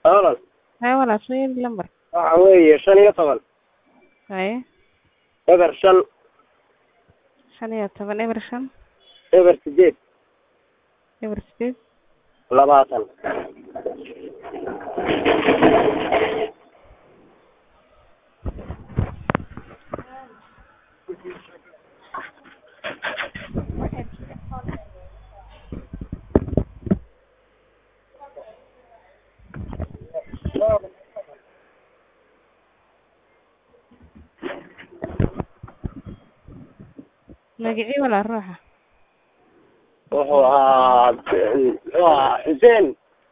walaal Haye walaal soo yeeli lambar. waxa weeye shan iyo toban Haye eber shan shan iyo toban eber shan eber sideed eber sideed labaatan magacii walaal ruuxa. wuxuu ahaa muxuu ahaa xuseen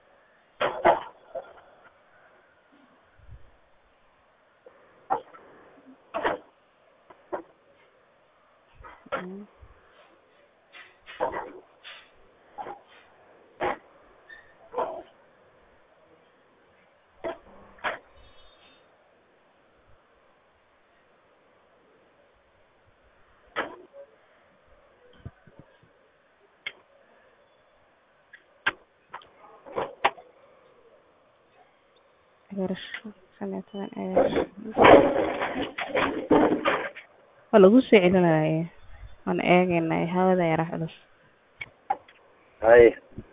Mm. eber shan shan iyo toban eber shan. waa lagu soo celinaya waan eegaynaa hawada yara culus haye